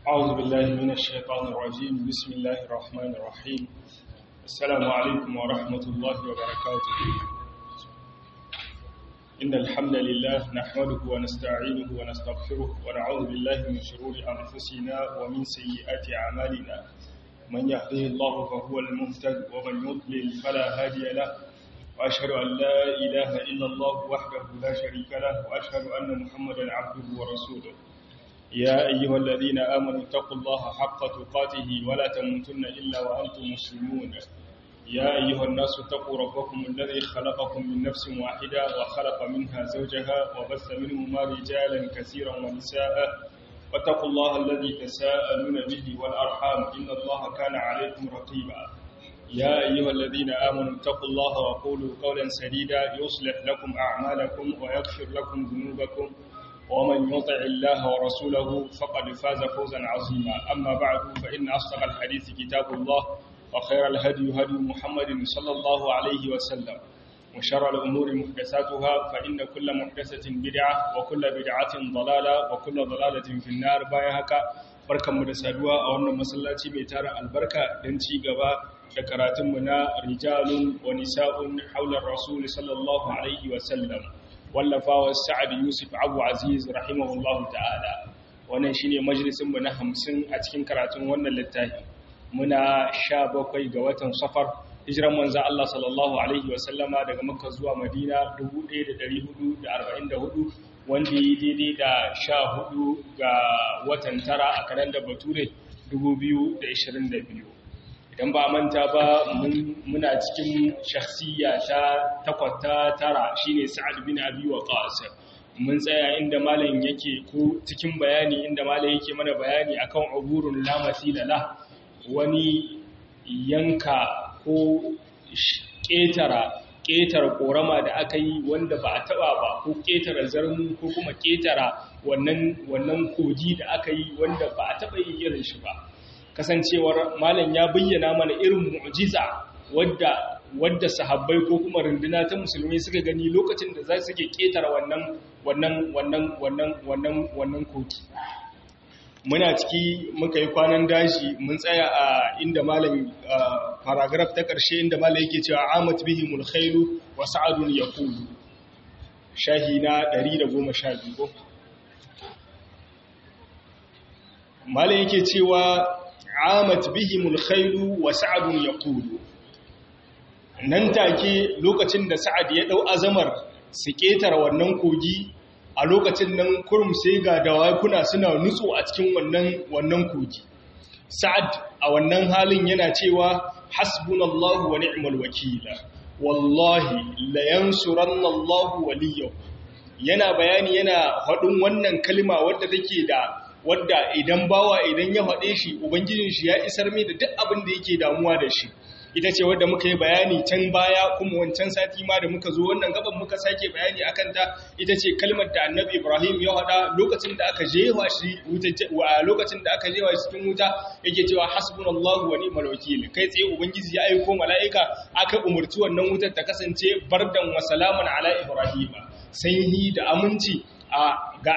أعوذ بالله من الشيطان الرجيم بسم الله الرحمن الرحيم السلام عليكم ورحمة الله وبركاته إن الحمد لله نحمده ونستعينه ونستغفره ونعوذ بالله من شرور أنفسنا ومن سيئات أعمالنا من يهده الله فهو المهتد ومن يضلل فلا هادي له وأشهد أن لا إله إلا الله وحده لا شريك له وأشهد أن محمدا عبده ورسوله يا أيها الذين آمنوا اتقوا الله حق تقاته ولا تموتن إلا وأنتم مسلمون يا أيها الناس اتقوا ربكم الذي خلقكم من نفس واحدة وخلق منها زوجها وبث منهما رجالا كثيرا ونساء واتقوا الله الذي تساءلون به والأرحام إن الله كان عليكم رقيبا يا أيها الذين آمنوا اتقوا الله وقولوا قولا سديدا يصلح لكم أعمالكم ويغفر لكم ذنوبكم ومن يطع الله ورسوله فقد فاز فوزا عظيما أما بعد فإن أصدق الحديث كتاب الله وخير الهدي هدي محمد صلى الله عليه وسلم وشر الأمور محدثاتها فإن كل محدثة بدعة وكل بدعة ضلالة وكل ضلالة في النار بايهك barkanmu da saduwa a wannan masallaci mai tara albarka don ci gaba da karatunmu na rijalun wa nisa'un haular rasul sallallahu alaihi wasallam wallafawa sa'ad yusuf abu aziz rahimahullahu ta'ala wannan shine majalisinmu na hamsin a cikin karatun wannan littafi muna sha bakwai ga watan safar hijiran manzan Allah sallallahu alaihi wasallama daga makka zuwa madina 1444 wanda yi daidai da sha hudu ga watan tara a kalandar bature 2022 idan ba manta ba muna cikin shakhsiya ta takwata tara shine sa'ad bin abi waqas mun tsaya inda malam yake ko cikin bayani inda malam yake mana bayani akan uburun la masila la wani yanka ko ketara ketara korama da aka yi wanda ba a taba ba ko ketara zarmu ko kuma ketara wannan wannan kogi da aka yi wanda ba a taba yin irin shi ba kasancewar malam ya bayyana mana irin mu'jiza wadda wadda sahabbai ko kuma runduna ta musulmi suka gani lokacin da za su ke ketara wannan wannan wannan wannan wannan wannan koki muna ciki muka yi kwanan daji mun tsaya a inda malam paragraph ta ƙarshe inda malam yake cewa amat bihimul khailu wa sa'adun yaqulu shahi na 112 malam yake cewa amat bihimul khailu wa sa'adun yaqulu nan take lokacin da sa'ad ya dau azamar su ketara wannan kogi a lokacin nan kurum sai ga dawakuna suna nutso a cikin wannan wannan kogi sa'ad a wannan halin yana cewa hasbunallahu wa ni'mal wakila wallahi la yansuranna Allahu waliyahu yana bayani yana hadin wannan kalma wadda take da wadda idan bawa idan ya haɗe shi ubangijin shi ya isar mai da duk abin da yake damuwa da shi ita ce wadda muka yi bayani can baya kuma wancan sati ma da muka zo wannan gaban muka sake bayani akan ta ita ce kalmar da annabi ibrahim ya haɗa lokacin da aka jewa shi a lokacin da aka jewa shi cikin wuta yake cewa hasbunallahu wa ni'mal wakil kai tsaye ubangiji ya aiko mala'ika aka umurci wannan wutar ta kasance bardan wa salaman ala ibrahim sanyi da aminci ga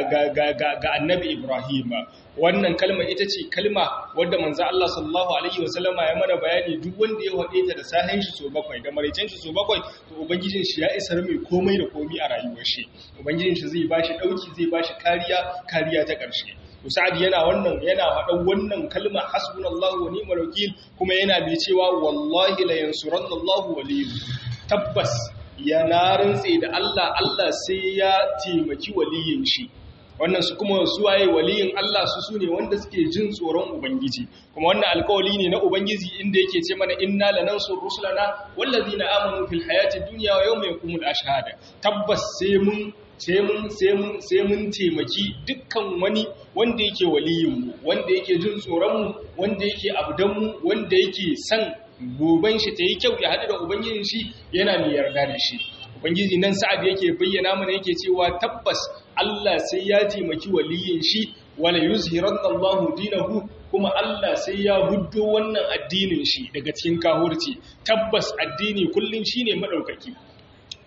annabi Ibrahim wannan kalma ita ce kalma wadda manzo Allah sallallahu alaihi wasallama ya mana bayani duk wanda ya wade ta da sahin shi so bakwai da maraicen shi so bakwai to ubangijin shi ya isar mai komai da komai a rayuwar shi ubangijin shi zai bashi dauki zai bashi kariya kariya ta karshe Sa'ad yana wannan yana faɗan wannan kalma hasbunallahu wa ni'mal wakil kuma yana mai cewa wallahi la yansurannallahu waliyyu tabbas ya na rantse da Allah Allah sai ya taimaki waliyin shi wannan su kuma su waye waliyin Allah su sune wanda suke jin tsoron ubangiji kuma wannan alƙawari ne na ubangiji inda yake ce mana inna lanansur rusulana wallazina amanu fil hayati dunya wa yawma yaqumul ashhad tabbas sai mun sai mun sai mun sai mun taimaki dukkan wani wanda yake waliyin mu wanda yake jin tsoron mu wanda yake abdan mu wanda yake san goben shi ta yi kyau ya haɗu da ubangijin shi yana mai yarda da shi ubangiji nan sa'ad yake bayyana mana yake cewa tabbas Allah sai ya taimaki waliyin shi wala yuzhiranna Allahu dinahu kuma Allah sai ya huddo wannan addinin shi daga cikin kahurci tabbas addini kullun shine madaukaki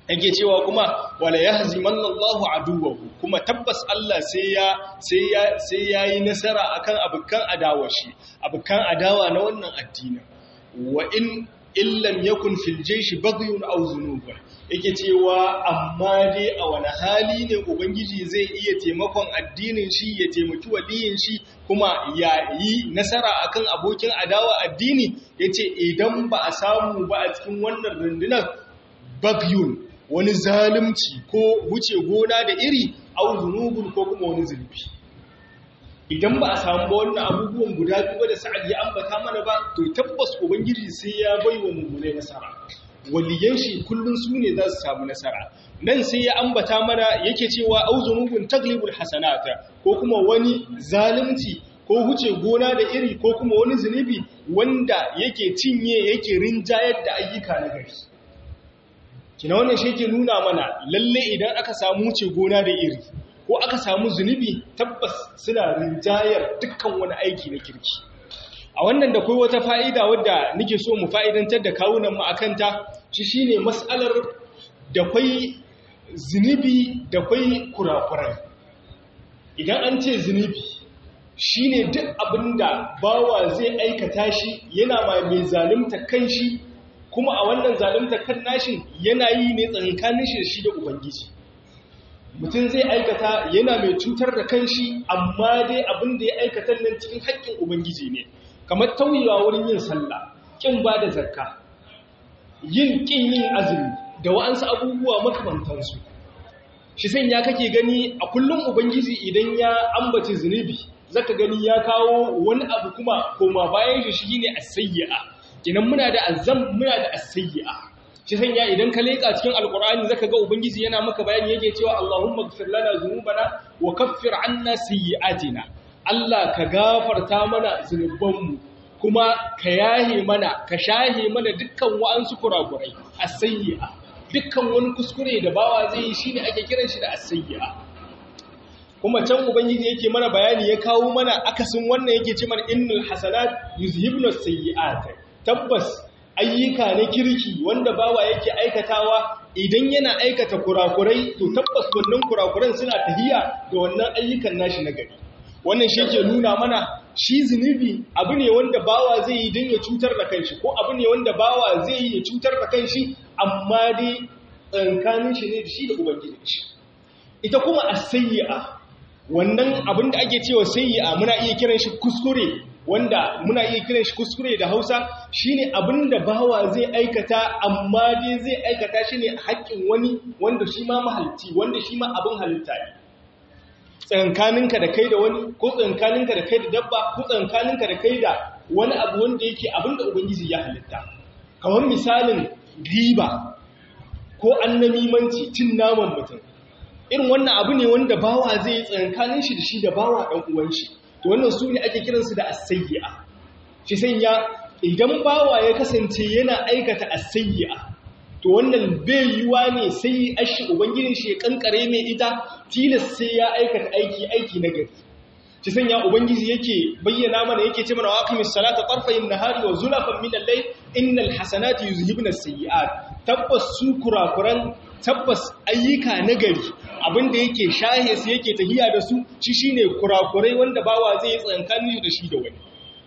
yake cewa kuma wala yahzimanna Allahu aduwwahu kuma tabbas Allah sai ya sai ya sai yayi nasara akan abukan adawa shi abukan adawa na wannan addini wa in illam yakun fil jaysh baghyun aw zunubun yake cewa amma dai a wani hali ne ubangiji zai iya taimakon addinin shi ya taimaki waliyin shi kuma ya yi nasara akan abokin adawa addini yace idan ba a samu ba a cikin wannan rundunar bagyun wani zalunci ko wuce gona da iri au zunubun ko kuma wani zunubi idan ba a samu ba wannan abubuwan guda biyu da sa'ad ya ambata mana ba to tabbas ubangiji sai ya bai wa mummunai nasara waliyan shi kullun su ne za su samu nasara nan sai ya ambata mana yake cewa au zunubun taglibul hasanata ko kuma wani zalunci ko huce gona da iri ko kuma wani zunubi wanda yake cinye yake rinjayar da ayyuka na gari kina wannan shi ke nuna mana lalle idan aka samu wuce gona da iri ko aka samu zunubi tabbas suna rinjayar dukkan wani aiki na kirki a wannan da kai wata fa'ida wadda nake so mu fa'idantar da kawunan mu akanta shi shine mas'alar da kai zunubi da kai kurakurai idan an ce zunubi shine duk abinda bawa zai aikata shi yana mai zalunta kanshi kuma a wannan zalunta kan nashin yana yi ne tsakankanin shi da shi da ubangiji mutum zai aikata yana mai cutar da kanshi amma dai abin da ya aikata nan cikin haƙƙin ubangiji ne kamar tauyewa wurin yin sallah kin ba da zakka yin kin yin azumi da wa'ansu abubuwa makamantansu shi san ya kake gani a kullum ubangiji idan ya ambaci zunubi zaka gani ya kawo wani abu kuma koma bayan shi shine as-sayyi'a kenan muna da azam muna da as-sayyi'a shi sanya idan ka leka cikin alqur'ani zaka ga ubangiji yana maka bayani yake cewa Allahumma ighfir lana dhunubana wa kaffir 'anna sayyi'atina Allah ka gafarta mana zunubanmu kuma ka yahe mana ka shahe mana dukkan wa'ansu kurakurai as-sayyi'a dukkan wani kuskure da bawa zai yi shine ake kiran shi da as-sayyi'a kuma can ubangiji yake mana bayani ya kawo mana akasin wannan yake ce mana innal hasanat yuzhibnu as-sayyi'at tabbas ayyuka na kirki wanda bawa yake aikatawa idan yana aikata kurakurai to tabbas wannan kurakuran suna tahiya da wannan ayyukan nashi na gari wannan shi ke nuna mana shi zunubi abu ne wanda bawa zai yi don ya cutar da kanshi ko abu ne wanda bawa zai yi ya cutar da kanshi amma dai tsankanin shi ne da shi da ubangiji shi ita kuma as-sayyi'a wannan abin da ake cewa sayyi'a muna iya kiran shi kuskure wanda muna iya kiran shi kuskure da Hausa shine abin da bawa zai aikata amma dai zai aikata shi ne haƙƙin wani wanda shi ma mahalci wanda shi ma abin halitta ne tsankaninka da kai da wani ko tsankaninka da kai da dabba ko tsankaninka da kai da wani abu wanda yake abin da ubangiji ya halitta kamar misalin riba ko annamimanci cin naman mutum irin wannan abu ne wanda bawa zai yi tsankanin shi da shi da bawa ɗan uwan shi to wannan su ne ake kiransu da asayya shi sanya idan bawa ya kasance yana aikata asayya to wannan bai yiwa ne sai ashi ubangijin shi ya kankare mai ita tilas sai ya aikata aiki aiki na gari shi sanya ubangiji yake bayyana mana yake ce mana waqimis salata tarfayin nahari wa zulafan min al-layl innal hasanati yuzhibna as-sayyi'at tabbas su kurakuran tabbas ayyuka na gari abinda yake shahe su yake tahiya da su shi shine kurakurai wanda bawa zai yi tsankani da shi da wani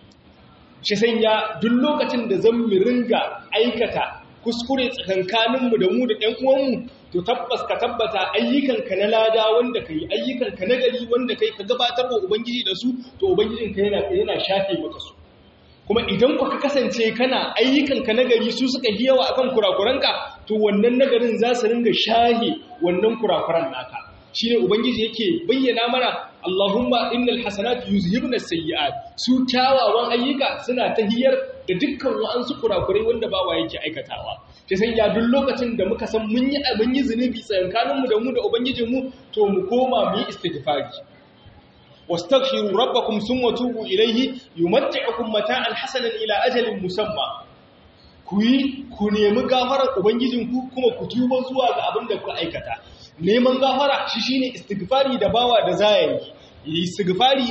shi sanya duk lokacin da zan mu ringa aikata kuskure tsakankaninmu da mu da ɗan uwanmu to tabbas ka tabbata ayyukanka na lada wanda kai ayyukanka na gari wanda kai ka gabatar wa ubangiji da su to ubangijinka yana yana shafe maka su kuma idan ku ka kasance kana ayyukanka na gari su suka yi yawa akan kurakuranka to wannan nagarin za su ringa shahe wannan kurakuran naka shine ubangiji yake bayyana mana Allahumma innal hasanatu yuzhibna sayyi'at su kyawawan ayyuka suna tahiyar da dukkan wa'ansu kurakurai wanda bawa yake aikatawa sai san ya duk lokacin da muka san mun yi mun yi zunubi tsakanin mu da mu da ubangijin mu to mu koma mu yi istighfari wastaghfiru rabbakum thumma tubu ilayhi yumatti'ukum mata'an hasanan ila ajalin musamma ku yi ku nemi gafarar ubangijinku kuma ku tuba zuwa ga abin da ku aikata neman gafara shi shine istighfari da bawa da zaya yi istighfari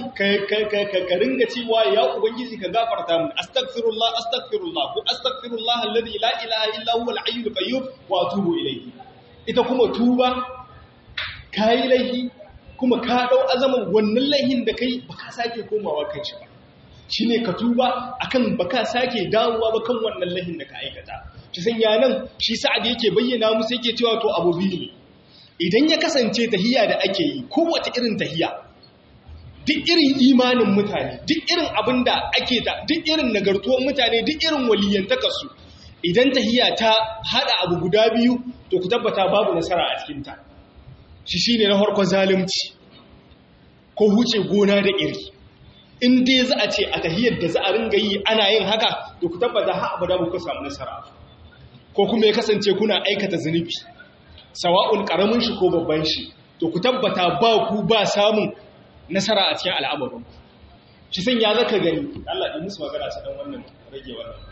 ka ringa cewa ya ubangiji ka gafarta mun astaghfirullah astaghfirullah ko astaghfirullah alladhi la ilaha illa huwa al-hayyul qayyum wa atubu ilayhi ita kuma tuba kayi laihi kuma ka dau azaman wannan laihin da kai baka sake komawa kan shi ba shine ka tuba akan baka sake dawowa ba kan wannan laihin da ka aikata shi sanya nan shi sa'ad yake bayyana musu yake cewa to abu biyu ne idan ya kasance tahiya da ake yi kowace irin tahiya duk irin imanin mutane duk irin abin da ake da duk irin nagartuwar mutane duk irin waliyantakarsu idan tahiya ta hada abu guda biyu to ku tabbata babu nasara a cikinta shi shi ne na harkon zalimci ko huce gona da iri in dai za a ce a tahiyar da za a ringa yi ana yin haka to ku tabbata ha abu da ku samu nasara ko kuma ya kasance kuna aikata zunubi sawa'un karamin shi ko babban shi to ku tabbata ba ku ba samun nasara a cikin al'amarin shi san ya zaka gani Allah ɗin musu magana su dan wannan rage wannan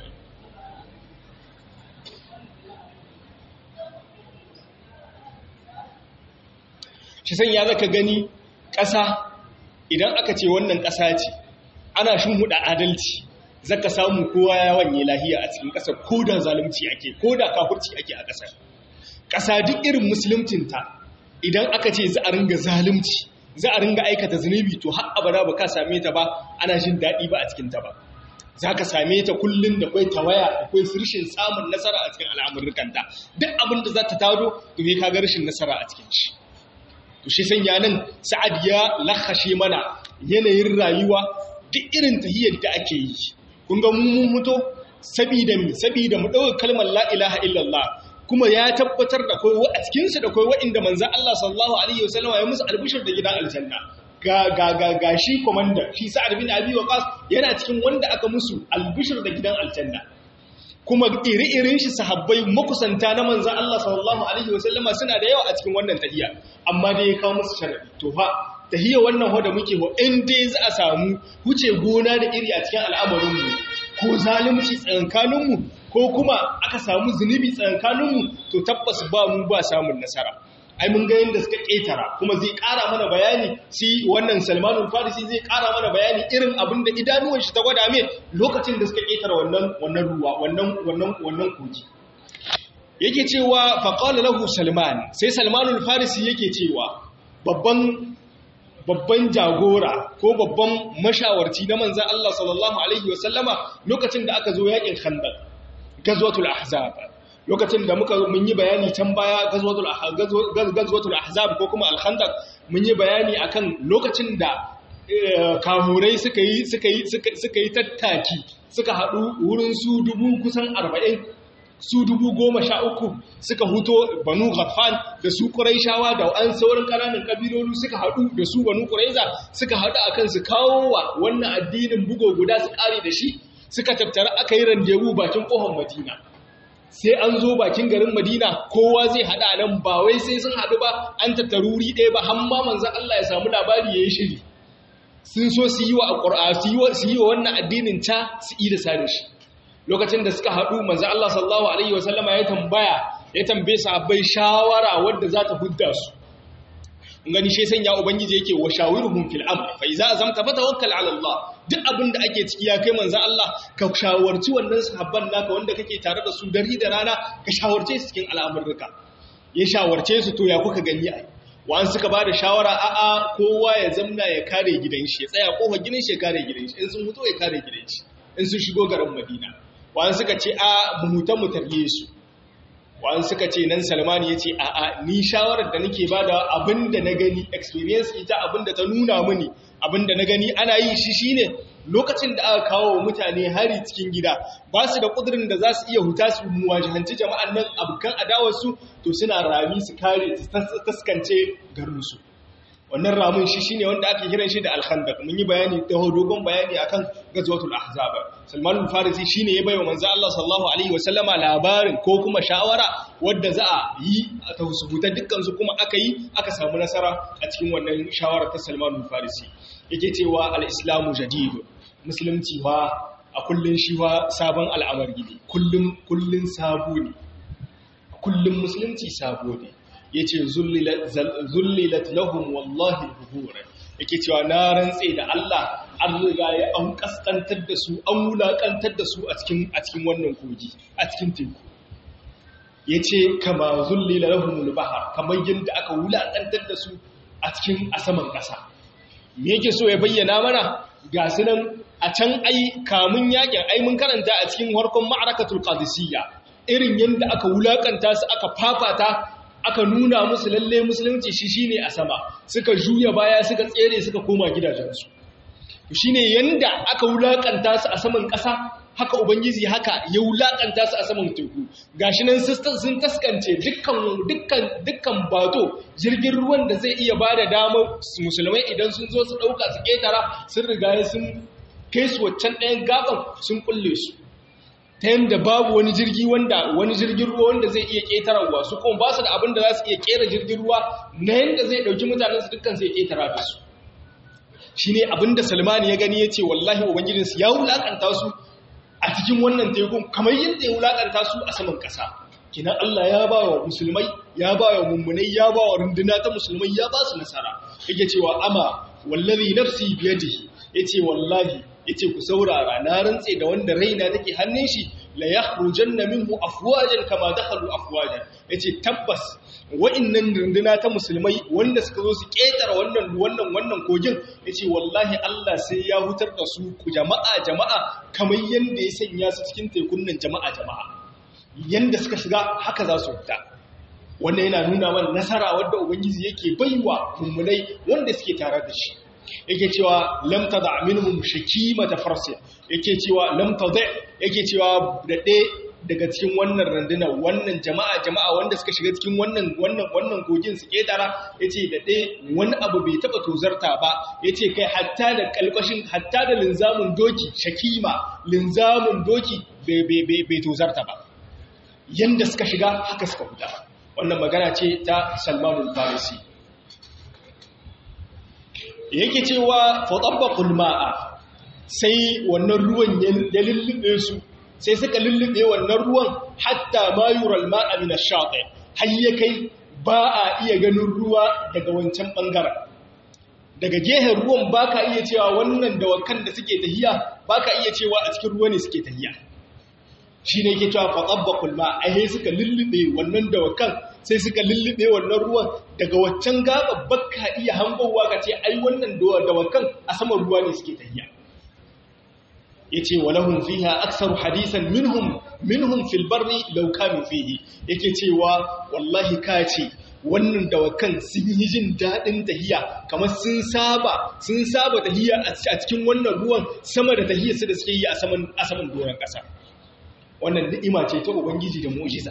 shi san ya zaka gani ƙasa idan aka ce wannan ƙasa ce ana huɗa adalci zaka samu kowa ya wanye lahiya a cikin ƙasa ko da zalunci ake ko da kafurci ake a ƙasar ƙasa duk irin musuluncinta idan aka ce za a ringa zalunci za a ringa aikata zunubi to har abada ba ka same ta ba ana jin daɗi ba a cikinta ba za ka same ta kullum da kwai tawaya akwai rashin samun nasara a cikin al'amurkanta duk abin da za ta tado to ne ka ga rashin nasara a cikin shi to shi sanya nan sa'ad ya lahashe mana yanayin rayuwa duk irin tahiyar da ake yi kun ga mun muto sabida mi sabida mu dauka kalmar la ilaha illallah kuma ya tabbatar da kai a cikin su da kai wa'inda manzon Allah sallallahu alaihi wasallam ya musu albishir da gidan aljanna ga ga ga ga shi komanda shi sa'ad bin abi waqas yana cikin wanda aka musu albishir da gidan aljanna kuma iri-irin shi sahabbai makusanta na manzan Allah sallallahu Alaihi wasallama suna da yawa a cikin wannan tahiya amma dai ya kawo musu sharadi to fa tahiya wannan hoda muke ho in dai za a samu huce gona da iri a cikin al'amarinmu ko zalunci tsakankaninmu ko kuma aka samu zunubi tsakankaninmu to tabbas ba mu ba samun nasara ai mun ga yadda suka ƙetara kuma zai ƙara mana bayani si wannan salmanul farisi zai ƙara mana bayani irin abin da idanuwan shi ta gwada mai lokacin da suka ƙetara wannan wannan ruwa wannan wannan wannan kogi yake cewa faqala lahu salman sai salmanul farisi yake cewa babban babban jagora ko babban mashawarci na manzon Allah sallallahu alaihi wasallama lokacin da aka zo yakin khandaq gazwatul ahzab lokacin da muka mun yi bayani can baya gazwatul ahzab ko kuma al-khandaq mun yi bayani akan lokacin da kamurai suka yi suka yi suka yi tattaki suka hadu wurin su dubu kusan 40 su dubu goma sha uku suka huto banu ghaffan da su quraishawa da an sauran kananan kabilolu suka hadu da su banu quraiza suka hadu akan su kawo wa wannan addinin bugo guda su kare da shi suka tattara aka yi randewu bakin kofar madina sai an zo bakin garin madina kowa zai hada nan ba wai sai sun hadu ba an tattaruri ɗaya ba hamma manzan Allah ya samu labari ya yi shiri sun so su yi wa ƙura su yi wa wannan addinin ca su yi da sare shi lokacin da suka hadu manzan Allah sallallahu alaihi wasallama ya tambaya ya tambaye sahabbai shawara wadda za ta hudda su gani shi sanya ubangiji yake wa shawiruhum fil amr fa iza azamta fatawakkal ala Allah duk abin da ake ciki ya kai manzon Allah ka shawarci wannan sahabban naka wanda kake tare da su dari da rana ka shawarce su cikin al'amurruka ya shawarce su to ya kuka gani ai wa'an suka bada shawara a'a kowa ya zamna ya kare gidan shi ya tsaya kofar gidan shi ya kare gidan shi in sun fito ya kare gidan shi in sun shigo garin Madina wa'an suka ce a mu huta mu tarbiye su wa'an suka ce nan salmani ya ce a'a ni shawarar da nake ba da abinda na gani experience ita abinda ta nuna mini abinda na gani ana yi shi shine lokacin da aka kawo wa mutane hari cikin gida ba su da kudurin da za su iya huta su muwajihanci jama'an nan abokan adawarsu to suna rami su kare su taskance garinsu wannan ramin shi shine wanda ake kiran shi da al-khandaq mun yi bayani da dogon bayani akan gazwatul ahzab Salman al-Farisi shine ya bayyana manzo Allah sallallahu alaihi wasallama labarin ko kuma shawara wadda za a yi a tausubuta dukkan su kuma aka yi aka samu nasara a cikin wannan shawara ta Salman al-Farisi yake cewa al-islamu jadid musulunci wa a kullun shi wa sabon al'amari ne kullun kullun sabo ne kullun musulunci sabo ne ya ce zullilat lahum wallahi buhura yake cewa na rantse da Allah an riga ya an kaskantar da su an wulakantar da su a cikin a cikin wannan kogi a cikin teku yace kama zullila lahumul bahar kamar yanda aka wulakantar da su a cikin asaman ƙasa me yake so ya bayyana mana ga su nan a can ai kamun yakin ai mun karanta a cikin harkon ma'arakatul qadisiyya irin yanda aka wulakanta su aka fafata aka nuna musu lalle musulunci shi shine a sama suka juya baya suka tsere suka koma gidajensu shine yanda aka wulakanta su a saman ƙasa haka ubangiji haka ya wulakanta su a saman teku gashi nan sun taskance dukkan dukkan dukkan bato jirgin ruwan da zai iya bada damar musulmai idan sun zo su dauka su ketara sun riga sun kai su waccan ɗayan gaban sun kulle su ta yadda babu wani jirgi wanda wani jirgin ruwa wanda zai iya ƙetararwa su kuma ba su da abin da za su iya ƙera jirgin ruwa na yadda zai ɗauki mutanen su dukkan zai ƙetara da su shi ne abin da salmani ya gani ya ce wallahi ubangijinsu ya wulaƙanta su a cikin wannan tekun kamar yadda ya wulaƙanta su a saman ƙasa kinan Allah ya ba wa musulmai ya ba wa mummunai ya ba wa runduna ta musulmai ya ba su nasara yake cewa ama wallazi nafsi biyadihi yace wallahi yace ku saurara na rantse da wanda raina take hannun shi la yakhrujanna minhu afwajan kama dakhalu afwajan yace tabbas wa'annan runduna ta musulmai wanda suka zo su ketara wannan wannan wannan kogin yace wallahi Allah sai ya hutar da su ku jama'a jama'a kamar yanda ya sanya su cikin tekun nan jama'a jama'a yanda suka shiga haka za su fita wannan yana nuna mana nasara wadda ubangiji yake baiwa mummunai wanda suke tare da shi yake cewa lam tada minhum shakimata farsi yake cewa lam tada yake cewa da daga cikin wannan randuna wannan jama'a jama'a wanda suka shiga cikin wannan wannan wannan gogin su ketara yace da ɗaya wani abu bai taba tozarta ba yace kai hatta da kalkashin hatta da linzamin doki shakima linzamin doki bai tozarta ba yanda suka shiga haka suka fita wannan magana ce ta Salman al-Farisi yake cewa fatabbaqul ma'a sai wannan ruwan ya lullube su sai suka lullube wannan ruwan hatta ma yural ma'a min ash-shati har ya kai ba a iya ganin ruwa daga wancan bangaren daga gehen ruwan baka iya cewa wannan dawakan da suke tahiya baka iya cewa a cikin ruwa ne suke tahiya shi ne ke cewa fatabbaqul ma ai suka lullube wannan dawakan sai suka lullube wannan ruwan daga waccan gaba bakka iya hangowa ka ce ai wannan dawakan a saman ruwa ne suke tahiya yace walahum fiha aktsaru hadisan minhum minhum fil barri law kanu fihi yake cewa wallahi ka ce wannan dawakan sun yi jin daɗin tahiya kamar sun saba sun saba tahiya a cikin wannan ruwan sama da tahiyar su da suke yi a saman a saman doron ƙasa wannan ni'ima ce ta ubangiji da mu'jiza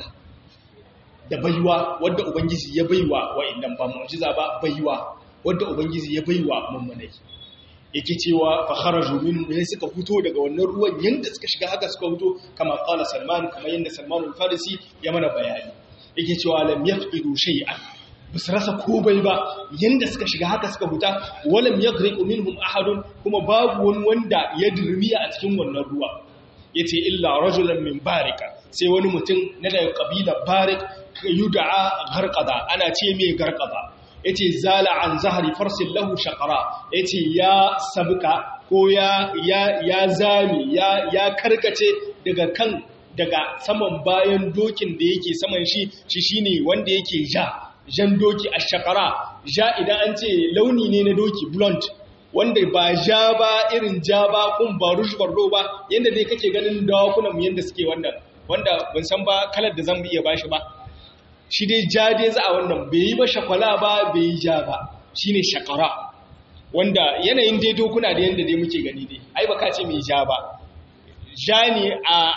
da baiwa wadda ubangiji ya baiwa wa'annan ba mu'jiza ba baiwa wadda ubangiji ya baiwa mummunai yake cewa fa kharaju min ne suka fito daga wannan ruwan yanda suka shiga haka suka fito kama qala salman kamar yanda salman al-farisi ya mana bayani yake cewa lam yafidu shay'an basu rasa komai ba yanda suka shiga haka suka fita walam yaghriqu minhum ahadun kuma babu wani wanda ya dirmiya a cikin wannan ruwa yace illa rajulan min barika sai wani mutum na daga kabilar barik yud'a garqada ana ce mai garqada yace zala an zahri farsin lahu shaqara yace ya sabka ko ya ya ya zami ya ya karkace daga kan daga saman bayan dokin da yake saman shi shi shine wanda yake ja jan doki ash-shaqara ja idan an ce launi ne na doki blonde wanda ba ja ba irin ja ba kun ba rouge bordeaux ba yanda dai kake ganin dawakunan mu yanda suke wannan wanda ban san ba kalar da zan iya bashi ba shi dai ja dai za a wannan bai yi ba shakwala ba bai yi ja ba shine shakara wanda yanayin dai dokuna da yanda dai muke gani dai ai baka ce mai ja ba ja ne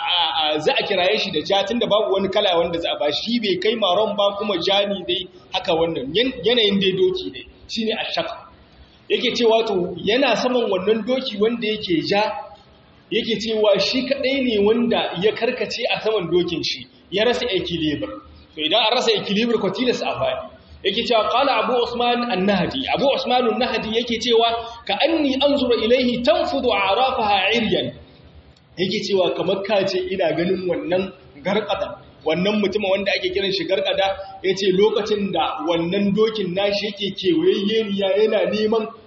a za a kiraye shi da ja tunda babu wani kala wanda za a ba shi bai kai maron ba kuma ja ne dai haka wannan yanayin dai doki dai shine ashaka yake cewa to yana saman wannan doki wanda yake ja yake cewa shi kadai ne wanda ya karkace a saman dokin shi ya rasa equilibre to idan an rasa equilibre ko tilas a fadi yake cewa qala abu usman an-nahdi abu usman an-nahdi yake cewa ka anni anzura ilayhi tanfudu a'rafaha iryan yake cewa kamar kace ina ganin wannan garkada wannan mutumin wanda ake kiran shi garkada yace lokacin da wannan dokin nashi yake kewayeniya yana neman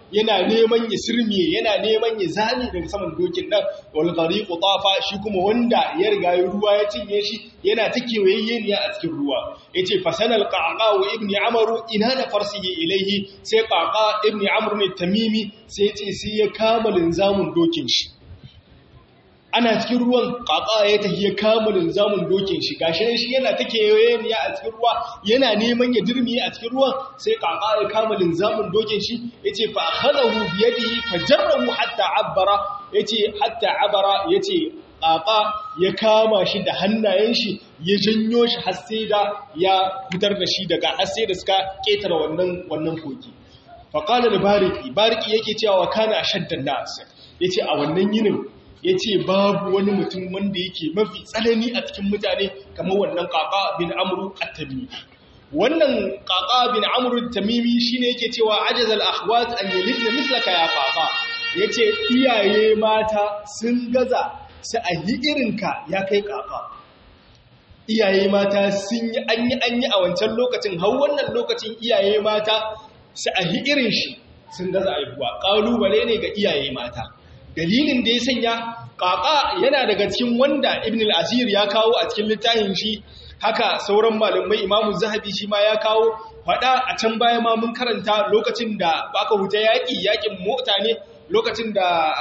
yana neman ya sirmiye yana neman ya zame daga saman dokin nan wal ghariqu tafa shi kuma wanda ya riga ya ruwa ya cinye shi yana ta kewayayye ne a cikin ruwa yace fasanal qaqa wa ibni amru ina da farsihi ilaihi sai qaqa ibni amr ne tamimi sai yace sai ya kama linzamun dokin shi ana cikin ruwan kaka ya tafi ya kama linzamin dokin shi gashi shi yana ta kewayeniya a cikin ruwa yana neman ya dirmiye a cikin ruwan sai kaka ya kama linzamin dokin shi yace fa akhadahu bi yadihi fajarrahu hatta abbara yace hatta abara yace kaka ya kama shi da hannayen shi ya janyo shi har sai da ya fitar da shi daga har sai da suka ketara wannan wannan koki fa qala bariki bariki yake cewa kana shaddan nas yace a wannan yinin ya ce babu wani mutum wanda yake mafi tsanani a cikin mutane kamar wannan kaka bin amuru at-tamimi wannan kaka bin amuru at-tamimi shine yake cewa ajazal akhwat an yalidna mislaka ya kaka yace iyaye mata sun gaza su a yi irinka ya kai kaka iyaye mata sun yi an yi an yi a wancan lokacin har wannan lokacin iyaye mata su a yi irin shi sun gaza aihuwa ƙalubale ne ga iyaye mata dalilin da ya sanya ƙaƙa yana daga cikin wanda ibn al-asir ya kawo a cikin littafin shi haka sauran malamai imamu zahabi shi ma ya kawo faɗa a can baya ma mun karanta lokacin da baka huta yaƙi yaƙin mota ne lokacin da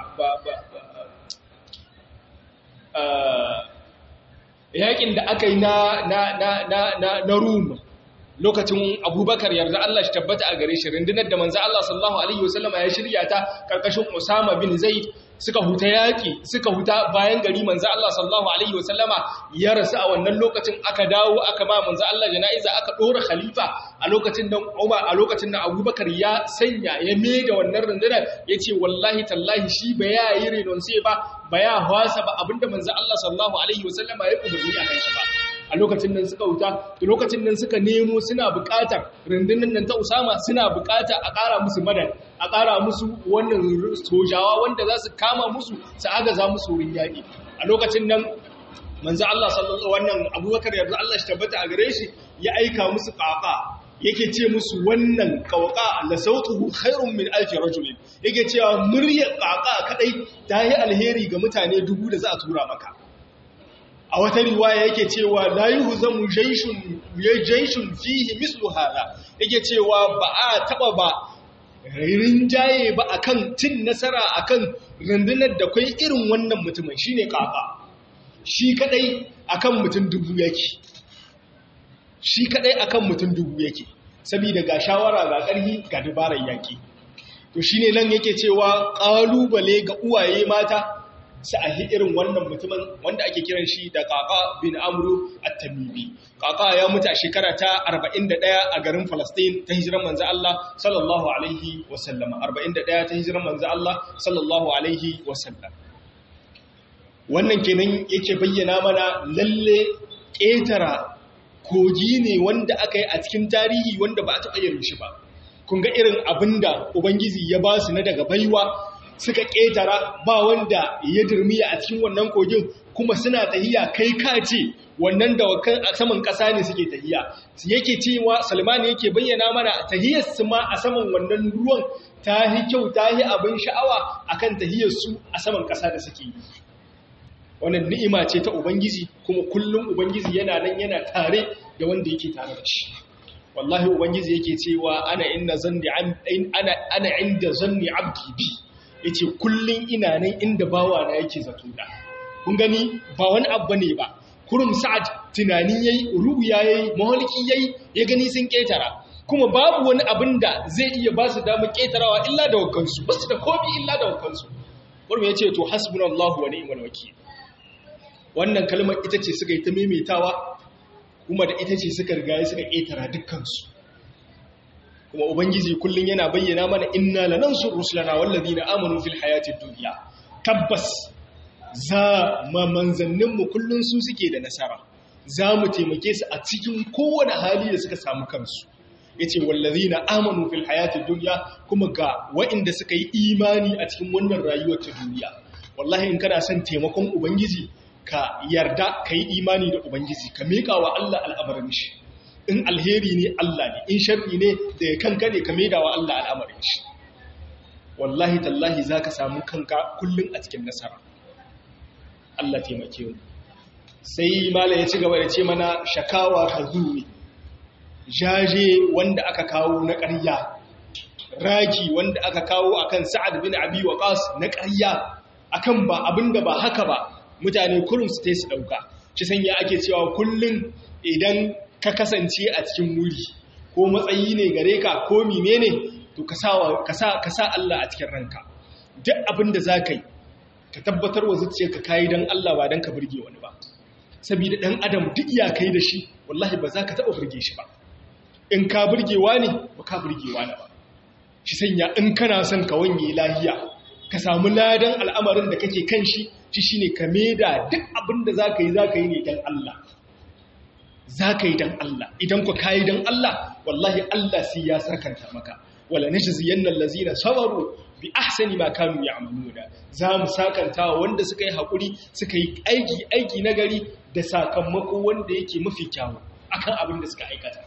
yaƙin da aka yi na na na na na na rum lokacin abubakar yarda Allah shi tabbata a gare shi rundunar da manzo Allah sallallahu alaihi wasallama ya shirya ta karkashin Usama bin Zaid suka huta yaki suka huta bayan gari manzo Allah sallallahu alaihi wasallama ya rasu a wannan lokacin aka dawo aka ba manzo Allah janaiza aka dora khalifa a lokacin da Umar a lokacin da Abubakar ya sanya ya da wannan rundunar yace wallahi tallahi shi ba ya yi renon sai ba ba ya hwasa ba abinda manzo Allah sallallahu alaihi wasallama ya umarni a kan shi ba a lokacin nan suka wuta da lokacin nan suka nemo suna buƙatar rundunar nan ta Usama suna buƙata a ƙara musu madad a ƙara musu wannan sojawa wanda za su kama musu su agaza musu wurin yaƙi a lokacin nan manzo Allah sallallahu wannan Abubakar yarda Allah shi tabbata a gare shi ya aika musu ƙaƙa yake ce musu wannan ƙauƙa la sautuhu khairun min alfi rajulin yake cewa muryar ƙaƙa kadai ta yi alheri ga mutane dubu da za a tura maka a wata riwaya yake cewa la yuhzamu jayshun jayshun fihi mislu hada yake cewa ba a taba ba rinjaye ba akan cin nasara akan rundunar da kai irin wannan mutumin shine kafa shi kadai akan mutum dubu yake shi kadai akan mutum dubu yake saboda ga shawara ga karhi ga dabarar yaki to shine nan yake cewa kalubale ga uwaye mata su a irin wannan mutumin wanda ake kiran shi da kaka bin amru at-tamimi kaka ya mutu a shekara ta 41 a garin Palestine ta hijiran manzo Allah sallallahu alaihi wasallam 41 ta hijiran manzo Allah sallallahu alaihi wasallam wannan kenan yake bayyana mana lalle ƙetara kogi ne wanda aka yi a cikin tarihi wanda ba a taɓa yin shi ba kun ga irin abinda ubangiji ya ba su na daga baiwa suka ƙetara ba wanda ya dirmiya a cikin wannan kogin kuma suna tahiya kai kace wannan dawakan a saman ƙasa ne suke tahiya yake cewa salmani yake bayyana mana tahiyar su ma a saman wannan ruwan ta yi kyau ta yi abin sha'awa akan tahiyar su a saman ƙasa da suke yi wannan ni'ima ce ta ubangiji kuma kullum ubangiji yana nan yana tare da wanda yake tare da shi wallahi ubangiji yake cewa ana inna zanni ana ana inda zanni abdi bi ya ce kullum ina nan inda bawa na yake zato da kun gani ba wani abu ne ba kurum sa'ad tunani yayi ruya yayi mahalki yayi ya gani sun ketara kuma babu wani abin da zai iya ba su damar ketarawa illa da wakansu ba su da komi illa da wakansu kurum ya ce to hasbunallahu wa ni'mal wakil wannan kalmar ita ce suka yi ta maimaitawa kuma da ita ce suka riga suka ketara dukkansu kuma ubangiji kullun yana bayyana mana inna lanansur rusulana wallazina amanu fil hayatid dunya tabbas za ma manzannin mu kullun su suke da nasara za mu taimake su a cikin kowane hali da suka samu kansu yace wallazina amanu fil hayatid dunya kuma ga waɗanda suka yi imani a cikin wannan rayuwar ta duniya wallahi in kana son taimakon ubangiji ka yarda ka yi imani da ubangiji ka miƙa wa Allah al'amarin shi in alheri ne Allah ne in sharri ne da ya kanka ne ka maida wa Allah al'amarin shi wallahi tallahi za ka samu kanka kullum a cikin nasara Allah taimake mu sai mala ya ci gaba da ce mana shakawa hazuri jaje wanda aka kawo na ƙarya raki wanda aka kawo akan sa'ad bin abi waqas na ƙarya akan ba abinda ba haka ba mutane kullum su tai su dauka ci sanya ake cewa kullum idan ka kasance a cikin wuri ko matsayi ne gare ka ko menene to ka sa Allah a cikin ranka duk abin da za ka yi ka tabbatar wa zuciya ka kayi don Allah ba don ka burge wani ba saboda ɗan adam duk ya kai da shi wallahi ba za ka taɓa burge shi ba in ka burgewa ne ba ka burgewa ne ba shi sanya in kana son ka wanye lahiya ka samu ladan al'amarin da kake kan shi shi shine ka da duk abin da za ka yi za ka yi ne don Allah za ka yi don Allah idan ku kayi don Allah wallahi Allah sai ya sarkanta maka wala najziyanna allazina sabaru bi ahsani ma kanu ya'maluna za mu sakanta wanda suka yi hakuri suka yi aiki aiki nagari da sakamako wanda yake mafi kyawu akan abin da suka aikata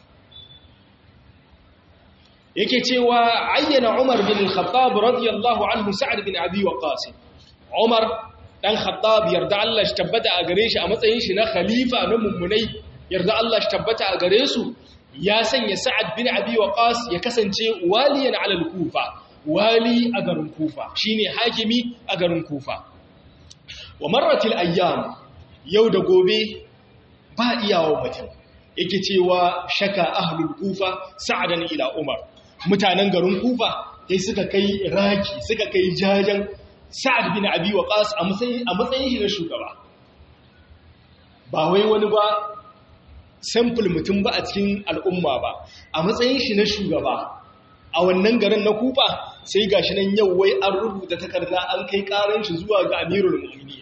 yake cewa ayyana Umar bin al-Khattab radiyallahu anhu Sa'ad bin Abi Waqqas Umar dan Khattab yarda Allah shi tabbata a gare shi a matsayin shi na khalifa na mummunai yarda Allah shi tabbata a gare su ya sanya Sa'ad bin Abi Waqqas ya kasance waliyan ala al-Kufa wali a garin Kufa shine hakimi a garin Kufa wa marratil ayyam yau da gobe ba iyawo mutum yake cewa shaka ahlul Kufa sa'adan ila Umar mutanen garin Kufa sai suka kai raki suka kai jajan Sa'ad bin Abi Waqqas a matsayin a matsayin shi na shugaba ba wai wani ba sample mutum ba a cikin al'umma ba a matsayin shi na shugaba a wannan garin na kufa sai ga shi nan yau wai an rubuta takarda an kai karan shi zuwa ga amirul mu'mini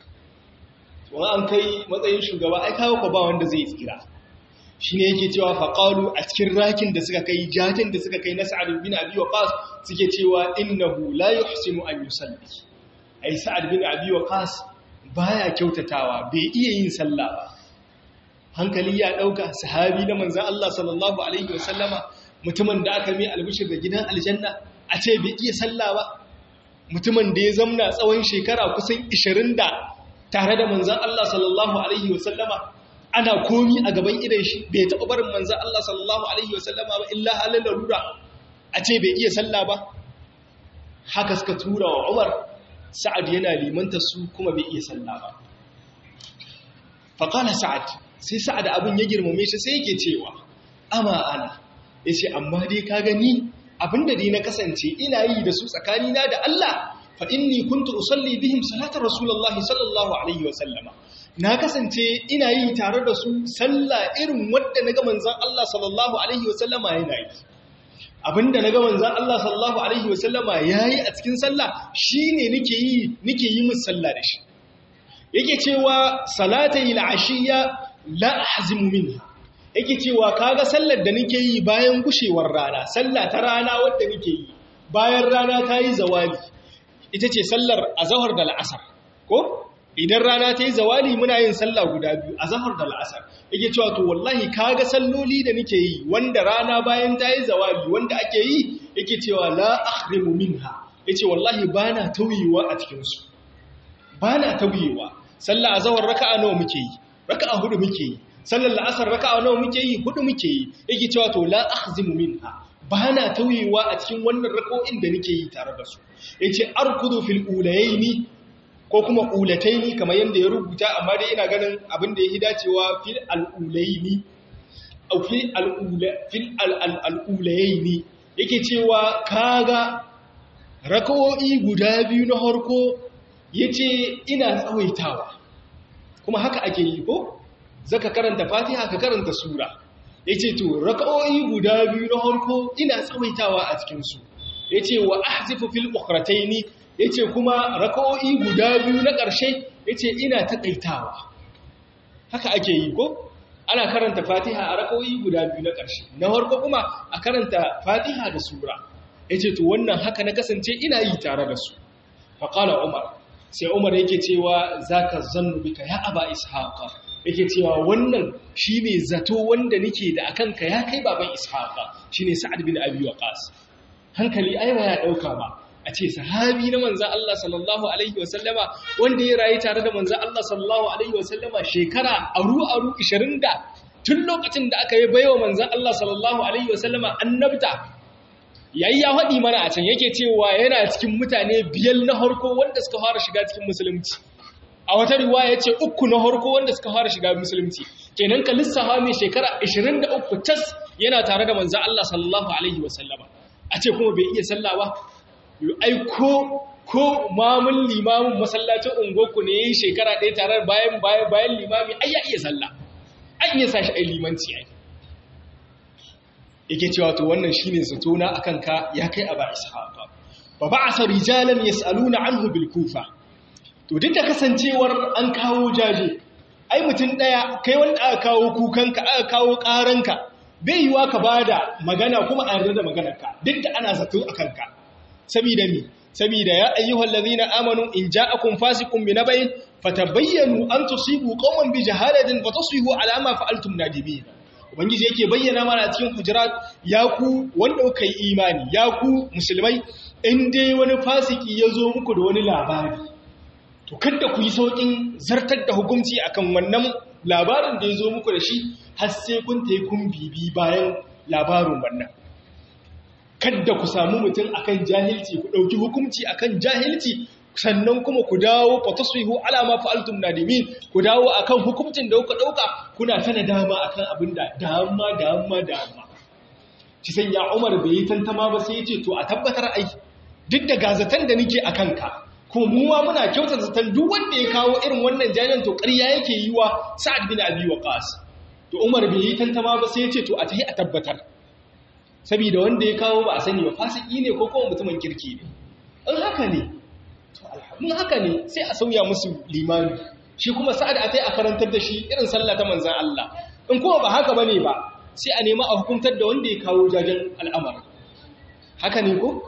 wani an kai matsayin shugaba ai kawo ba wanda zai tsira shi ne yake cewa faƙalu a cikin rakin da suka kai jajin da suka kai na sa'ad bin abi waqas suke cewa innahu la yuhsinu an yusalli ai sa'ad bin abi waqas baya kyautatawa bai iya yin sallah ba hankali ya ɗauka sahabi na manzan Allah sallallahu Alaihi wasallama mutumin da aka mai albishir da gidan aljanna a ce bai iya sallah ba mutumin da ya zamna tsawon shekara kusan 20 da tare da manzan Allah sallallahu Alaihi wasallama ana komi a gaban idan shi bai taɓa barin manzan Allah sallallahu Alaihi wasallama ba illa halin larura a ce bai iya sallah ba haka suka tura wa Umar Sa'ad yana limanta su kuma bai iya sallah ba faƙala Sa'ad sai sa'ad abin ya girmame shi sai yake cewa ama ana ya ce amma dai ka gani abinda dai na kasance ina yi da su tsakanina da Allah fa inni kuntu usalli bihim salatar rasulullahi sallallahu alaihi wa sallama na kasance ina yi tare da su sallah irin wadda na ga manzon Allah sallallahu alaihi wa sallama yana yi abinda na ga manzon Allah sallallahu alaihi wa sallama yayi a cikin sallah shine nake yi nake yi musu sallah da shi yake cewa salatai al-ashiyya la ahzimu minha yake cewa kaga sallar da nake yi bayan gushewar rana sallah ta rana wadda nake yi bayan rana ta yi zawali ita ce sallar azhar da al'asar ko idan rana ta yi zawali muna yin sallah guda biyu azhar da al'asar yake cewa to wallahi kaga salloli da nake yi wanda rana bayan ta yi zawali wanda ake yi yake cewa la ahrimu minha yace wallahi bana tauyewa a cikin su bana tauyewa sallah azhar raka'a nawa muke yi raka'a hudu muke yi sallar la'asar raka'a nawa muke yi hudu muke yi yake cewa to la akhzimu minha bana tauyewa a cikin wannan rako'in da nake yi tare da su yace arkudu fil ulayaini ko kuma ulataini kamar yanda ya rubuta amma dai ina ganin abin da yake dacewa fil alulaini au fil alula fil alulaini yake cewa kaga rako'i guda biyu na harko yace ina tsawaitawa kuma haka ake yi ko zaka karanta fatiha ka karanta sura yace to raka'o'i guda biyu na harko ina tsawaitawa a cikin su yace wa ahzifu fil ukhrataini yace kuma raka'o'i guda biyu na ƙarshe yace ina takaitawa haka ake yi ko ana karanta fatiha a raka'o'i guda biyu na ƙarshe na harko kuma a karanta fatiha da sura yace to wannan haka na kasance ina yi tare da su faqala umar sai umar yake cewa zaka zannu bika ya aba ishaqa yake cewa wannan shine zato wanda nake da akan ka ya kai baban ishaqa shine sa'ad bin abi waqas hankali ai ba ya dauka ba a ce sahabi na manzan Allah sallallahu alaihi wasallama wanda ya rayu tare da manzan Allah sallallahu alaihi wasallama shekara aru aru 20 da tun lokacin da aka yi baiwa manzan Allah sallallahu alaihi wasallama annabta yayi ya faɗi mana a can yake cewa yana cikin mutane biyar na harko wanda suka fara shiga cikin musulunci a wata riwaya ce uku na harko wanda suka fara shiga musulunci kenan ka lissafa mai shekara 23 tas yana tare da manzan Allah sallallahu alaihi wasallama a ce kuma bai iya sallah ba ai ko ko mamun limamin masallacin ungoku ne yayin shekara ɗaya tare bayan bayan bayan limami ai ya iya sallah an iya sashi ai limanci ai yake cewa to wannan shine zato na akan ka ya kai aba ishaqa fa ba'asa rijalan yasaluna anhu bil kufa to duk da kasancewar an kawo jaje ai mutum daya kai wanda aka kawo kukanka aka kawo karanka bai yiwa ka bada magana kuma a yarda da maganarka duk da ana zato akan ka saboda mi saboda ya ayyuhal ladhina amanu in ja'akum fasiqun binabain fatabayyanu an tusibu qauman bi jahalatin fatasbihu ala ma fa'altum nadimin ubangiji yake bayyana mana a cikin hujurat ya ku wanda kuka yi imani ya ku musulmai in dai wani fasiki ya zo muku da wani labari to kada ku yi saukin zartar da hukunci akan wannan labarin da ya zo muku da shi har sai kun ta yi kun bibi bayan labarin wannan kada ku samu mutum akan jahilci ku ɗauki hukunci akan jahilci sannan kuma ku dawo fataswihu ala ma fa'altum nadimin ku dawo akan hukuncin da kuka dauka kuna ta nadama akan abin da dama dama dama ci san ya Umar bai yi tantama ba sai yace to a tabbatar ai duk da gazatan da nake akan ka ko mu ma muna kyautar zaton duk wanda ya kawo irin wannan jajan to ƙarya yake yi wa Sa'ad bin Abi Waqqas to Umar bai yi tantama ba sai yace to a tahi a tabbatar saboda wanda ya kawo ba a sani ba fasiki ne ko kuma mutumin kirki ne in haka ne mun haka ne sai a sauya musu limani shi kuma sa'ad a tai a karantar da shi irin sallah ta manzan Allah in kuma ba haka bane ba sai a nema a hukuntar da wanda ya kawo jajen al'amari haka ne ko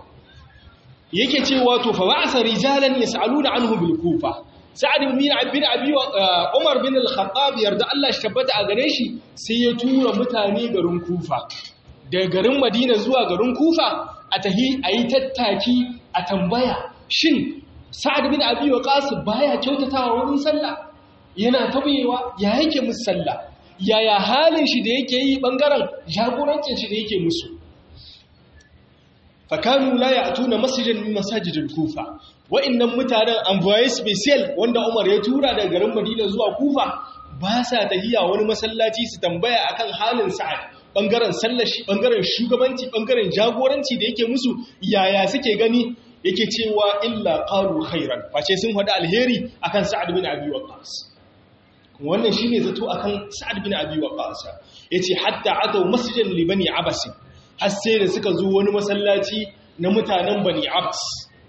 yake cewa to fa ba'asa rijalan yas'aluna anhu bil kufa sa'ad bin abi abi umar bin al-khattab yarda Allah shi tabbata a gare shi sai ya tura mutane garin kufa daga garin madina zuwa garin kufa a tahi ayi tattaki a tambaya shin sa'ad bin abi waqas baya kyautatawa wurin sallah yana tabewa ya yake musu sallah yaya halin shi da yake yi bangaren jagorancin shi da yake musu fakanu la ya'tuna masjidan min masajidil kufa wa'annan mutanen envoyé special wanda Umar ya tura daga garin Madina zuwa Kufa ba sa tahiya wani masallaci su tambaya akan halin sa'ad bangaren sallar shi bangaren shugabanci bangaren jagoranci da yake musu yaya suke gani yake cewa illa qalu khairan face sun faɗi alheri akan Sa'ad bin Abi Waqqas wannan shine zato akan Sa'ad bin Abi Waqqas yace hatta atau masjidan li bani Abbas har sai da suka zo wani masallaci na mutanen bani Abbas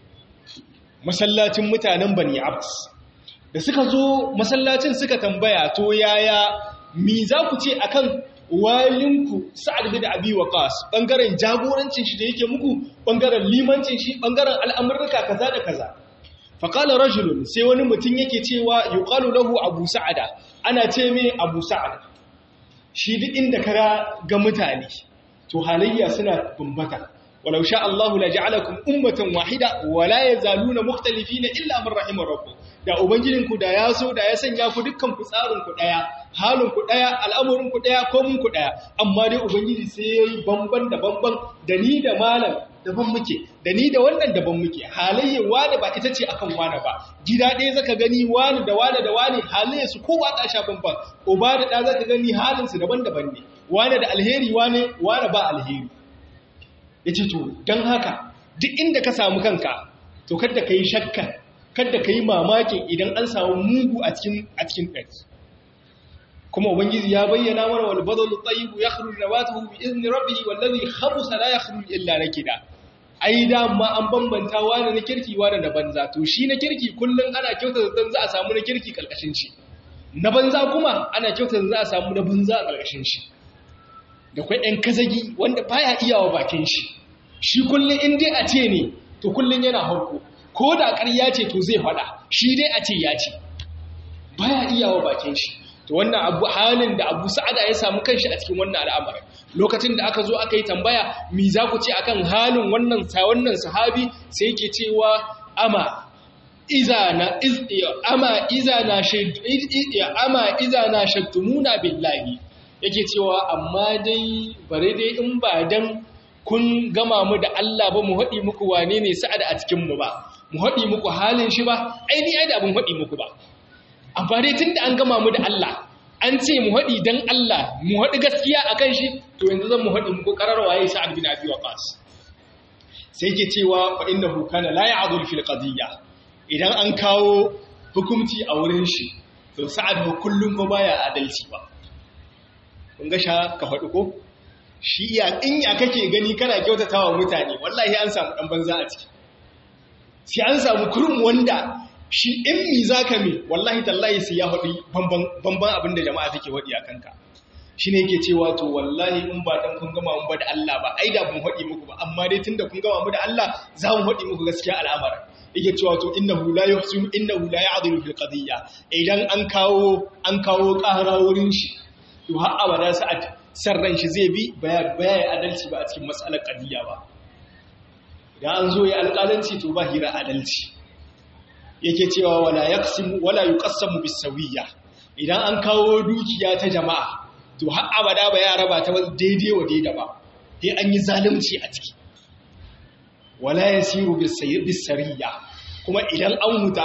masallacin mutanen bani Abbas da suka zo masallacin suka tambaya to yaya mi za ku ce akan walinku sa'ad bin abi waqas bangaren jagorancin shi da yake muku bangaren limancin shi bangaren al'amurka kaza da kaza fa qala rajulun sai wani mutum yake cewa yuqalu lahu abu sa'ada ana ce mai abu sa'ada shi duk inda kara ga mutane to halayya suna bambata walau sha Allahu la ja'alakum ummatan wahida wa la yazaluna mukhtalifina illa man rahimar rabbuk da ubangijinku da ya so da ya sanya ku dukkan ku tsarin ku daya halin ku daya al'amurin ku daya komun ku daya amma dai ubangiji sai yayi bamban da bamban da ni da malam daban muke da ni da wannan daban muke halayyar wani ba ita ce akan wani ba gida ɗaya zaka gani wani da wani da wani halayyar su kowa ta sha bamban uba da ɗa zaka gani halin su daban-daban ne wani da alheri wani wani ba alheri yace to dan haka duk inda ka samu kanka to kada ka yi shakka kada ka yi mamakin idan an samu mugu a cikin a cikin ɗari kuma ubangiji ya bayyana mana wal badalu tayyibu yakhruju nabatuhu bi izni rabbih wallazi khabusa la yakhruju illa nakida ai da ma an bambanta wani na kirki wani na banza to shi na kirki kullun ana kyauta zan za a samu na kirki kalkashin shi na banza kuma ana kyauta za a samu na banza a kalkashin shi da kwai ɗan kazagi wanda baya iyawa bakin shi shi kullun in dai a ce ne to kullun yana harko ko da ƙarya ce to zai faɗa shi dai a ce ya ce baya iyawa bakin shi to wannan abu halin da abu sa'ada ya samu kanshi a cikin wannan al'amarin lokacin da aka zo aka yi tambaya mi za ku ce akan halin wannan wannan sahabi sai yake cewa ama iza na ama iza na ama iza na shaktumuna billahi yake cewa amma dai bare dai in ba dan kun gama mu da Allah ba mu haɗi muku wane ne sa'ad a cikin mu ba mu haɗi muku halin shi ba ai ni ai da abin haɗi muku ba amma dai tunda an gama mu da Allah an ce mu haɗi dan Allah mu haɗi gaskiya akan shi to yanzu zan mu haɗi muku qarar waye sa'ad bin abi waqas sai yake cewa fa innahu kana la ya'dul fil qadiyya idan an kawo hukunci a wurin shi to sa'ad ba kullum ba baya adalci ba kun ga sha ka faɗi ko shi ya in ya kake gani kana kyautatawa mutane wallahi an samu dan banza a ciki sai an samu kurum wanda shi in mi zaka me wallahi tallahi sai ya faɗi bamban bamban abin da jama'a take faɗi a kanka shine yake cewa to wallahi in ba dan kun gama mun ba da Allah ba ai da mun faɗi muku ba amma dai tunda kun gama mu da Allah za mu faɗi muku gaskiya al'amarin yake cewa to innahu la yuhsin innahu la ya'dilu fil qadiyya idan an kawo an kawo ƙara wurin shi to har abada sa'ad sarran shi zai bi baya baya adalci ba a cikin mas'alar qadiyya ba idan an zo ya alƙalanci to ba hira adalci yake cewa wala yaqsimu wala yuqassamu bisawiyya idan an kawo dukiya ta jama'a to har abada ba ya raba ta daidai wa daidai ba sai an yi zalunci a ciki wala yasiru bisariya kuma idan an huta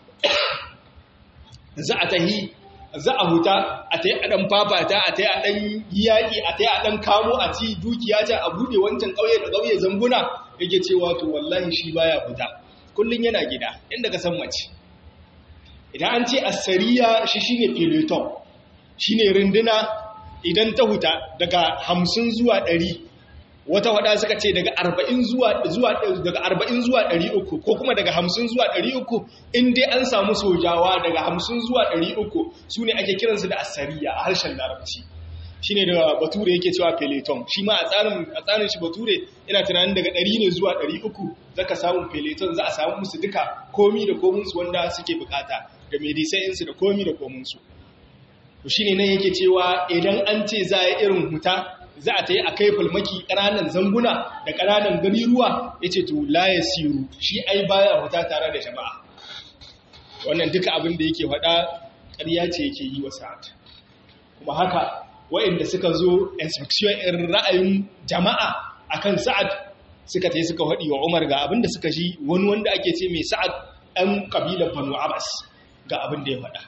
za a tahi za a huta a tayi a dan fafata a tayi a dan yaki a tayi a dan kamo a ci dukiya ta a bude wancan kauye da kauye zambuna yake cewa to wallahi shi baya huta kullun yana gida inda ka san mace idan an ce asariya shi shine peloton shine runduna idan ta huta daga 50 zuwa 100 wata wada suka ce daga 40 zuwa zuwa daga 40 zuwa 300 ko kuma daga 50 zuwa 300 in dai an samu sojawa daga 50 zuwa 300 sune ake kiransu da asariya a harshen larabci shine da bature yake cewa peloton shi ma a tsarin a tsarin shi bature ina tunanin daga 100 ne zuwa 300 zaka samu peloton za a samu musu duka komi da komin su wanda suke bukata da medicine su da komi da komin su to shine nan yake cewa idan an ce za a irin huta za a ta yi a kai falmaki ƙananan zanguna da ƙananan gari ruwa ya ce to la ya siru shi ai baya huta tare da jama'a wannan duka abin da yake faɗa ƙarya ce yake yi wa sa'ad kuma haka waɗanda suka zo inspection in ra'ayin jama'a akan sa'ad suka ta yi suka faɗi wa umar ga abin da suka ji wani wanda ake ce mai sa'ad ɗan ƙabilar banu abbas ga abin da ya faɗa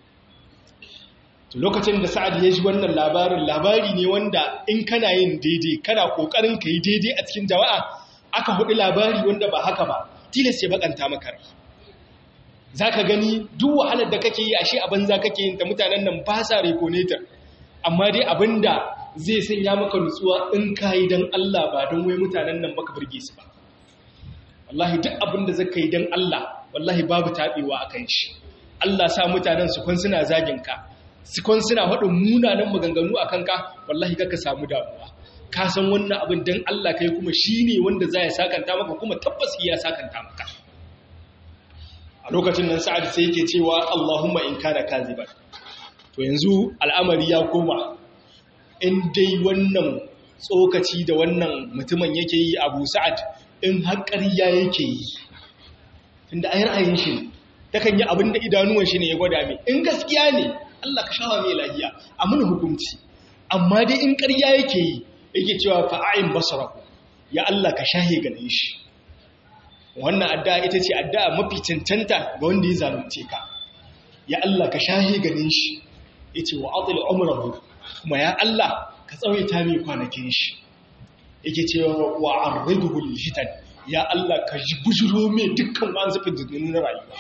to lokacin da sa'ad ya ji wannan labarin labari ne wanda in kana yin daidai kana kokarin ka yi daidai a cikin jama'a aka hudu labari wanda ba haka ba tilas ya bakanta maka rai zaka gani duk wahalar da kake yi ashe a banza kake yin ta mutanen nan ba sa reconator amma dai abinda zai sanya maka nutsuwa in ka yi dan Allah ba don wai mutanen nan baka burge su ba wallahi duk abinda zaka yi dan Allah wallahi babu tabewa akan shi Allah sa mutanen su kun suna zagin ka sikon suna faɗin munanan maganganu a kanka wallahi ka samu damuwa ka san wannan abin don Allah kai kuma shi ne wanda za ya sakanta maka kuma tabbas iya sakanta maka a lokacin nan sa'ad sai yake cewa Allahumma in kana kaziban to yanzu al'amari ya koma in dai wannan tsokaci da wannan mutumin yake yi Abu Sa'ad in har ƙarya yake yi tunda ai ra'ayin shi ne takan yi abin da idanuwan shi ne ya gwada mai in gaskiya ne Allah ka shawa mai lahiya a mun hukunci amma dai in ƙarya yake yi yake cewa fa'ayin basaraku ya Allah ka shahe ganin shi wannan addu'a ita ce addu'a mafi cancanta ga wanda ya zalunce ka ya Allah ka shahe ganin shi yace wa atil umrahu kuma ya Allah ka tsawaita mai kwanakin shi yake cewa wa arriduhu lil fitan ya Allah ka bujuro mai dukkan wani zafin na rayuwa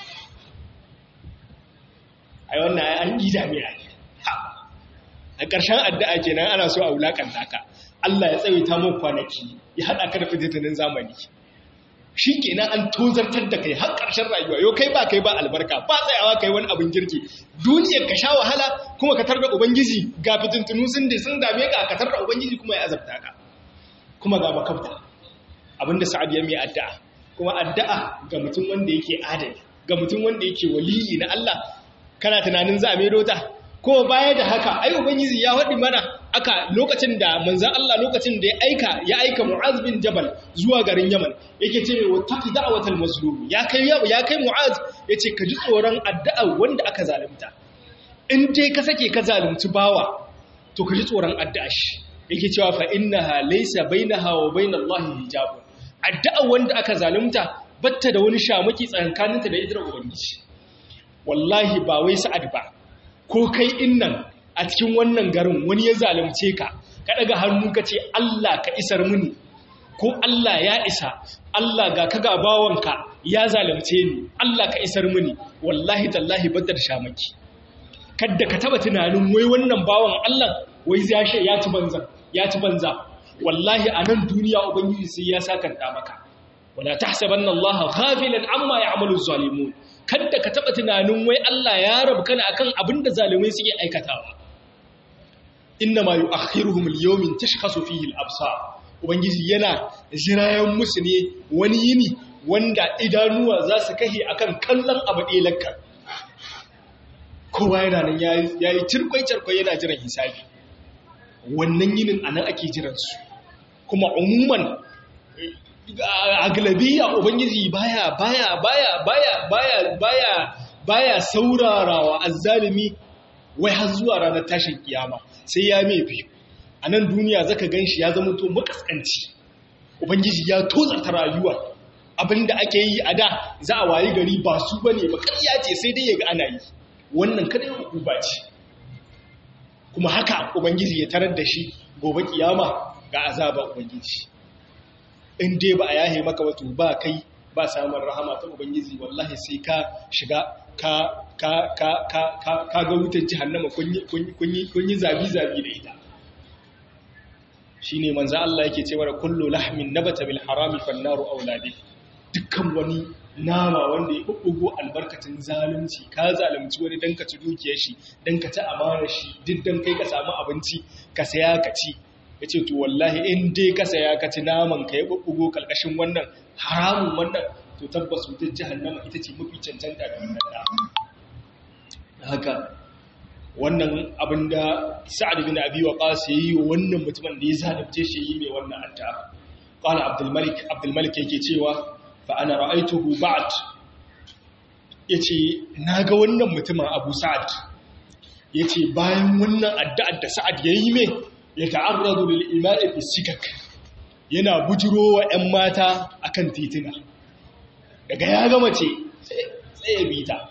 ai wannan an gida mai ake a ƙarshen addu'a kenan ana so a wulaƙanta ka Allah ya tsawaita mun kwanaki ya haɗa ka da fitinin zamani shi kenan an tozartar da kai har ƙarshen rayuwa yau kai ba kai ba albarka ba tsayawa kai wani abin kirki duniyar ka sha wahala kuma ka tarda ubangiji ga fitintunu sun da sun dame ka ka tarda ubangiji kuma ya azabta ka kuma ga makabta abinda sa'ad ya mai addu'a kuma addu'a ga mutum wanda yake adali ga mutum wanda yake waliyi na Allah kana tunanin za a maido ta ko baya da haka ai ubangiji ya faɗi mana aka lokacin da manzan Allah lokacin da ya aika ya aika Mu'az bin Jabal zuwa garin Yaman yake ce mai wattaqi da'watal mazlum ya kai ya kai Mu'az yace ka ji tsoron addu'a wanda aka zalunta in dai ka sake ka zalunci bawa to ka ji tsoron addu'a shi yake cewa fa innaha laysa bainaha wa bainallahi hijabun addu'a wanda aka zalunta batta da wani shamaki tsakaninta da idrar ubangiji wallahi ba wai sa'ad ba ko kai innan a cikin wannan garin wani ya zalunce ka ka daga hannu ka ce Allah ka isar mini ko Allah ya isa Allah ga ka bawanka ya zalunce ni Allah ka isar mini wallahi tallahi batta da shamaki kadda ka taba tunanin wai wannan bawan Allah wai ya ya ci banza ya ci banza wallahi a nan duniya ubangiji sai ya sakanta maka wala tahsabanna Allah ghafilan amma ya'malu zalimun kadda ka taba tunanin wai Allah ya rabu kana akan abinda zalimai suke aikatawa innama yu'akhiruhum al-yawmin tashkhasu fihi al-absar ubangiji yana jirayen musu ne wani yini wanda idanuwa za su kahe akan kallon abu ɗelakka kowa yana nan ya yi cirkwai-cirkwai yana jiran hisabi wannan yinin a nan ake jiransu kuma umuman a galabiya ubangiji baya baya baya baya baya baya baya saurarawa azzalimi wai har zuwa ranar tashin kiyama sai ya mai biyu a nan duniya zaka ganshi ya zama to makaskanci ubangiji ya tozarta rayuwa abinda ake yi a da za a wayi gari ba su bane ba ƙarya ce sai dai ya ga ana yi wannan kada hukuma ce kuma haka ubangiji ya tarar da shi gobe kiyama ga azaba ubangiji in dai ba a yahe maka wato ba kai ba samun rahama ta ubangiji wallahi sai ka shiga ka ka ka ka ka ka ga wutar jahannama kun yi zabi zabi da ita shine manzo Allah yake cewa kullu lahmin nabata bil harami fan naru auladi dukkan wani nama wanda ya ɓuɓɓugo albarkacin zalunci ka zalunci wani don ka ci dukiyar shi don ka ci amana shi duk don kai ka samu abinci ka saya ka ci ya ce to wallahi in dai ka saya ka ci naman ka ya ɓuɓɓugo ƙarƙashin wannan haramun wannan to tabbas wutar jihannama ita ce mafi cancanta da wannan da haka wannan abin da sa'ad bin abi waqas yayi wa wannan mutumin da ya zalunce shi yi mai wannan addu'a qala abdul malik abdul malik yake cewa fa'ana ra'aituhu ba'ad ya ce na ga wannan mutumin abu sa'ad ya ce bayan wannan addu'ar da sa'ad ya yi mai ya ta'arradu lil'ima'i fisikak yana bujiro wa ‘yan mata a kan titina daga ya gama ce tsaye bita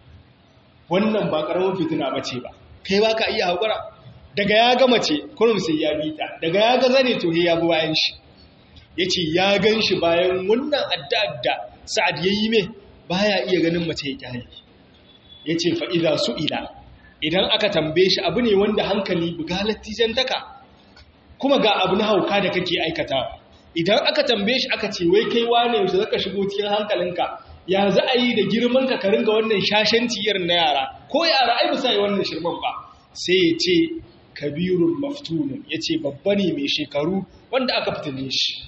wannan ba ƙaramin fitina ba ce ba kai ba ka iya haƙura daga ya gama ce kurum sai ya bita daga ya ga zane to ya bi bayan shi ya ce ya gan shi bayan wannan adda sa'ad ya yi mai baya iya ganin mace ya kyale ya ce fa'iza su ila idan aka tambaye shi abu ne wanda hankali bugalar tijantaka kuma ga abu na hauka da kake aikata idan aka tambaye shi aka ce wai kai wane yaushe zaka shigo cikin hankalinka ya za a yi da girman ka ringa wannan shashanci irin na yara ko yara ai bisa yi wannan shirman ba sai ya ce kabirun maftunun ya ce babba ne mai shekaru wanda aka fitine shi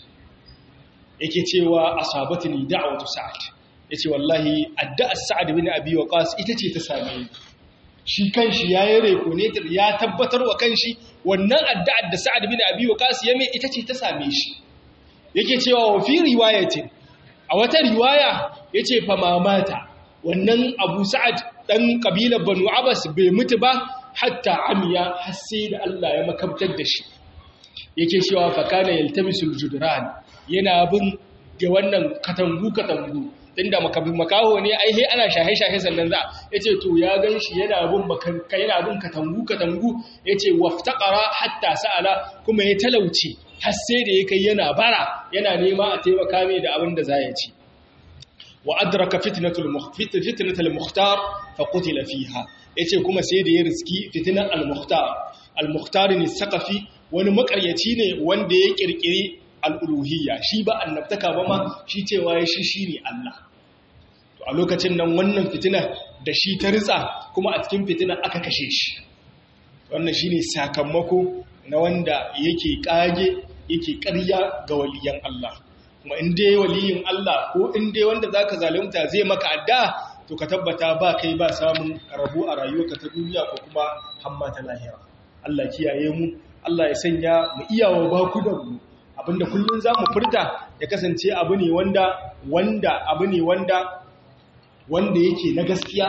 yake cewa asabatni da'watu sa'ad yace wallahi addu'ar sa'ad bin abi waqas ita ce ta same ni shi kanshi yayi reko ne ya tabbatar wa kanshi wannan addu'ar da sa'ad bin abi waqas ya mai ita ce ta same shi yake cewa wa fi riwayatin a wata riwaya yace fa mamata wannan abu sa'ad dan kabilar banu abbas bai mutu ba hatta amiya har sai da Allah ya makabtar da shi yake cewa fa kana yaltamisul judran yana bin ga wannan katangu-katangu inda makaho ne ai he ana shahe-shahe sannan za ya ce to ya gan shi yana bin makanka yana bin katangu-katangu ya ce waftaqara hatta sa'ala kuma ya talauci har sai da ya kai yana bara yana nema a taimaka mai da abin da za ya ci wa adraka fitnatul fitnatul mukhtar fa qutila fiha yace kuma sai da ya riski fitnar al-mukhtar al-mukhtar ne saqafi wani makaryaci ne wanda ya kirkiri al'uluhiyya shi ba annabtaka ba ma shi cewa ya shi shi ne Allah. To a lokacin nan wannan fitina da shi ta ritsa kuma a cikin fitina aka kashe shi. Wannan shi ne sakamako na wanda yake ƙage yake ƙarya ga waliyan Allah. Kuma in dai waliyin Allah ko in dai wanda za ka zalimta zai maka adda to ka tabbata ba kai ba samun rabu a rayuwarka ta duniya ko kuma hamma ta lahira. Allah kiyaye mu Allah ya sanya mu iyawa bakudan mu abinda kullun zamu furta ya kasance abu ne wanda wanda abu ne wanda wanda yake na gaskiya